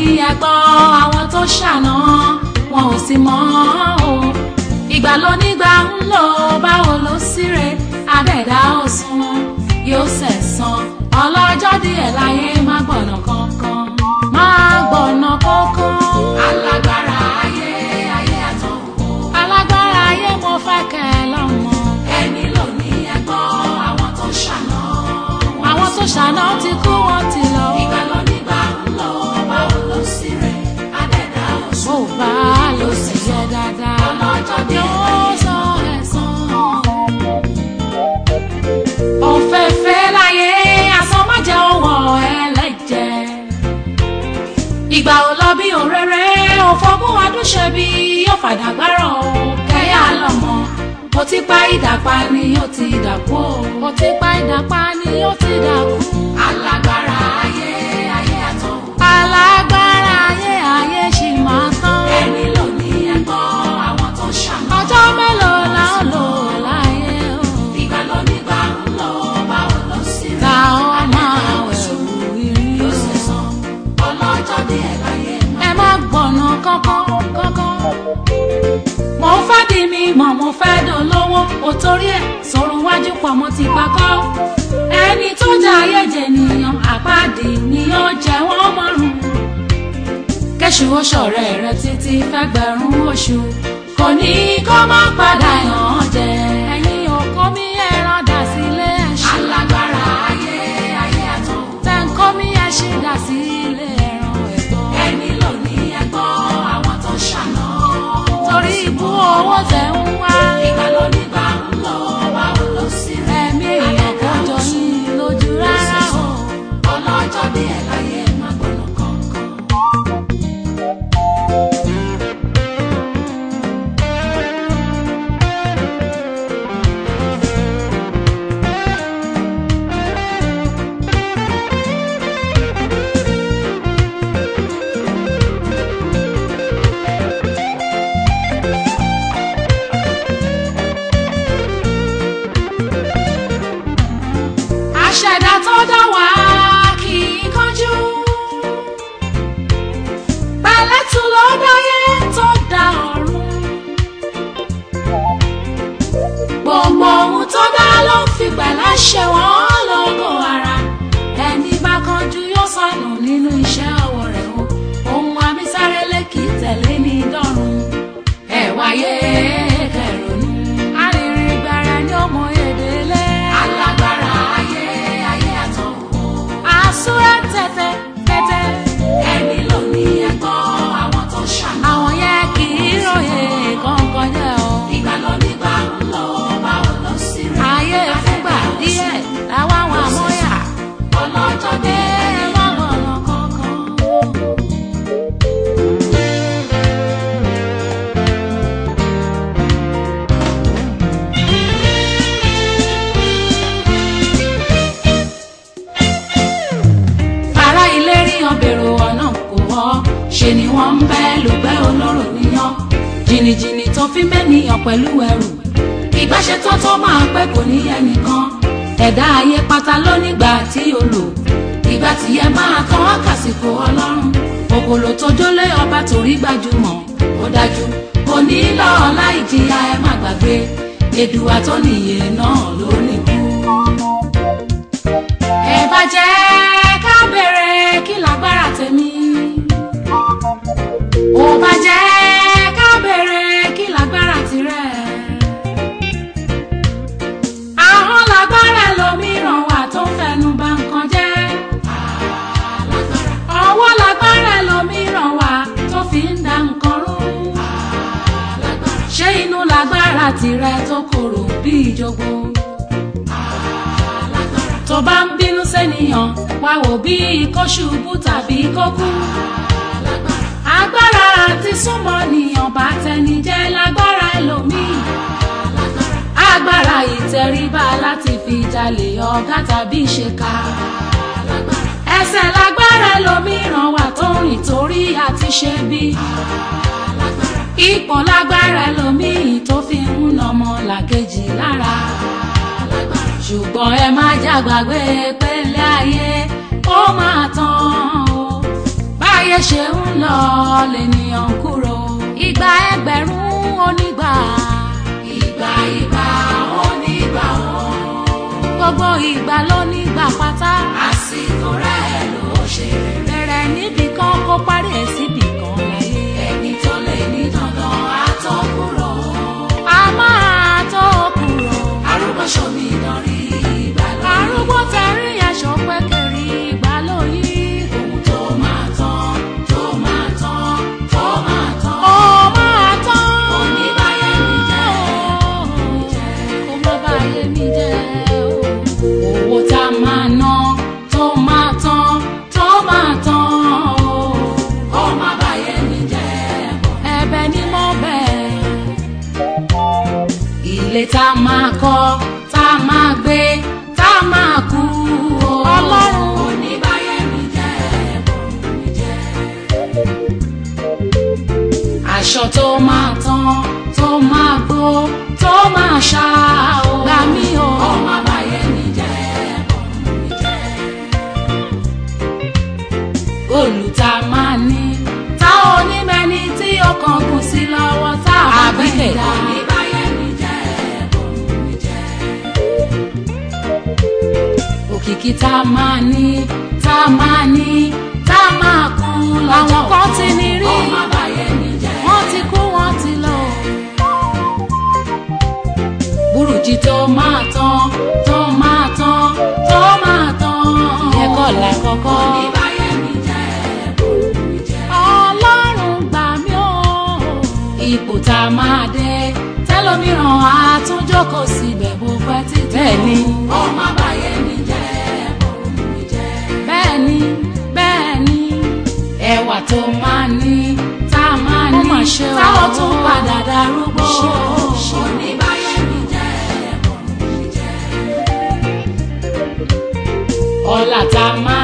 ẹgbọ́ àwọn tó ṣàná wọn ò sì mọ̀ o ìgbà ló nígbà ń lò báwo ló síre adẹ́dá òsùn yóò sẹ̀sán ọlọ́jọ́ díẹ̀ láyé má gbọ̀nà kankan má gbọ̀nà kankan. alágbára ayé ayé àtọ̀wò. alágbára ayé mo fẹ́ kẹ́ ẹ lọ́mọ. ẹni ló ní ẹgbọ́ àwọn tó ṣàná. àwọn tó ṣàná ti kú wọn ti lọ. ìgbà ló nígbà ń lọ báwo ló sì rẹ̀ adẹ́dá òsùn. bó bá ló sì yẹ dáadáa. ọlọ́jọ́ díẹ̀ yóò sọ ẹ̀san òfẹ́fẹ́ láyé asán má jẹ́ òwò ẹlẹ́jẹ̀. ìgbà ò lọ bí òréré òfògùn adúṣe bí yóò fàdàgbárọ̀ kẹ́yà lọ́mọ. mo ti pa ìdàpá ni ó ti dàkú o. mo ti pa ìdàpá ni ó ti dàkú. alágbára ayé ayé àtọ̀. alágbára ayé ayé ṣì máa tán. ẹni ló ní ẹgbọ́ àwọn tó ṣàmì. ọjọ́ mélòó la ó lò láyé o. ìgbà ló nígbà ń lọ báwo ló sì rí. ta ọ máa wẹ̀wù irí o. yóò ṣe sàn ọlọ́jọ́ díẹ̀ láyé mọ́. ẹ má gbọ̀nà kankan kankan. mo fẹ́ di mi mọ̀ mo fẹ́ dolówó o torí ẹ̀ sọ̀rọ̀ wájú pọ̀ mo ti pakọ́. ẹni tó jẹ́ ayé jẹ nìyàn àpáàdé ni ó jẹ́ wọ́n mọ́rùn kẹ́sù oṣọ̀rẹ́ rẹ títí fẹ́gbẹ̀rún oṣù kò ní kó má padà yàn án jẹ. ẹ̀yin òkò mi ẹran dà sílé ẹṣin. alágbára ayé ayé àtọ̀. tẹ̀ǹkọ́ mi ẹṣin dà sílé ẹran ẹ̀gbọ́n. ẹni ló ní ẹgbọ́ àwọn tó ṣàná. torí ibú owó tẹ̀ ń wá. ìgbà ló nígbà ń lọ báwo ló sì rẹ̀. ẹ̀mí èèyàn kò jọ yín lójú rárá o. ọlọ́jọ́ bí ẹ̀ láyé má gbọ́nà kankan. àṣẹ̀dá tó dá wá kì í kánjú. pẹ̀lẹ́tù ló dáyé tó dá ọ̀run. gbogbo ohun tó dá ló ń fi pẹ̀lẹ́ ṣe wọ́n lógo ara. ẹni bá kánjú yóò sọnù nínú iṣẹ́ ọwọ́ rẹ̀ o. ohun amísárélé kì í tẹ̀lé ní dọ́run. ẹ wáyé kẹrònú. arìnrìn gbàrà ni ó mọ èdè lé. alágbára ayé ayé àtọ̀wò. àsúrà tẹ̀tẹ̀ tẹ̀tẹ̀. ẹni ló ní ẹgbọ́ àwọn tó ṣàná. àwọn yẹn kì í ròyìn kankan jẹ́ o. ìgbà ló nígbà ń lọ báwo ló sì rí. ayé fúngbà díẹ̀ làwọn àwọn àmọ́yà. ọlọ́jọ́ dé wọ́n gbọ̀nà kankan. ará ilé ríyan bèrò ọ̀nà kò wọ́ ṣe ni wọ́n ń bẹ́ lùgbẹ́ olóró níyàn jìnnìjìnnì tó fi mẹ́niyàn pẹ̀lú ẹrù ìbáṣetán tó máa pẹ́ kò ní ẹnìkan ẹ̀dá ayé pátá lónígbà tí o lò ìgbà tìyẹ máa tán wákàsíkò ọlọ́run òkòlò tó jólé ọba torí gbajúmọ̀ ó dájú kò ní lọ́ọ́ láì jìyà ẹ má gbàgbé èdùwà tó nìyẹ náà ló nìkú ẹ bá jẹ́ ká bèrè kí lágbára tèmi. ó bá jẹ́ ká bèrè kí lágbára tirẹ̀. ahọ́n lágbára lòmíràn wà tó ń fẹnu bà nǹkan jẹ́. ọwọ́ lágbára lòmíràn wà tó fi ń da nǹkan rú. ṣé inú lágbára tirẹ̀ tó korò bí ìjogbo tó bá ń bínú sẹ́niyàn wá wò bí kó ṣubú tàbí kó kú. agbára àti súnmọ́ nìyàn bá tẹni jẹ́ lágbára ẹlòmíì. agbára ìtẹríba láti fi jalè ọ̀gá tàbí ṣèkà. ẹsẹ̀ lágbára ẹlòmíràn wà tó rìn torí àti ṣe bí. ipò lágbára ẹlòmíì tó fi ń nọmọ làkejì lára ṣùgbọ́n ẹ má jágbàgbé pẹ́lẹ́ ayé ó máa tán o báyé ṣe ń lọ lènìyàn ń kúrò ìgbà ẹgbẹ̀rún onígbà ìgbà ìgbà onígbà wọn gbogbo ìgbà ló nígbà pátá àsìkò rẹ̀ ló ṣe rere bẹ̀rẹ̀ níbì kan kó parí ẹ̀ síbì kan láyé ẹni tó lè ní dandan á tó kúrò a máa tó kúrò arúgbó ṣomi ìdánrí ìgbà lóyún arúgbó tẹrí aṣọ pẹ́kẹ́rì ìgbà lóyún ohun tó máa tán tó máa tán tó máa tán ó máa tán kò ní báyé mi jẹ́ kó má báyé mi jẹ́ owó tá a máa ná tó máa tán tó máa tán kó má báyé mi jẹ́ ẹ̀bẹ̀ ni mo bẹ̀ ilé tá a máa kọ́ tá a máa gbé tá a máa kú o. ọlọ́run kò ní báyé mi jẹ́ bòrò mi jẹ́. aṣọ tó máa tán tó máa gbó tó máa ṣá o. gbà mí o. ọmọ báyé mi jẹ́ bòrò mi jẹ́. góòlù tá a máa ní tá ò ní mẹ́ni tí ọkàn kù sí lọ́wọ́ tá a bá fẹ́ dá. kò ní báyé mi jẹ́ bòrò mi jẹ́ òkìkí tá a máa ní tá a máa ní tá a máa kú lọ́jọ́ àwọn kan ti ní rí ọmọ àbáyé mi jẹ́ wọ́n ti kú wọ́n ti lọ. burújí tó máa tán tó máa tán tó máa tán ìyẹn kọ́ la kọ́kọ́. oníbàyé mi jẹ́ bòrò mi jẹ́. ọlọ́run gbà mí o. ipò tá a máa dé tẹlómìíràn á tún jókòó síbẹ̀ bó pẹ́ títí. bẹ́ẹ̀ ni ọmọ àbáyé mi jẹ́ bòrò mi jẹ́. bẹ́ẹ̀ ni bẹ́ẹ̀ ni ẹwà tó máa ní tá a máa ní táwọn tún padà darúgbó. oníbàyé mi jẹ́ bòrò mi jẹ́. ọlá tá a máa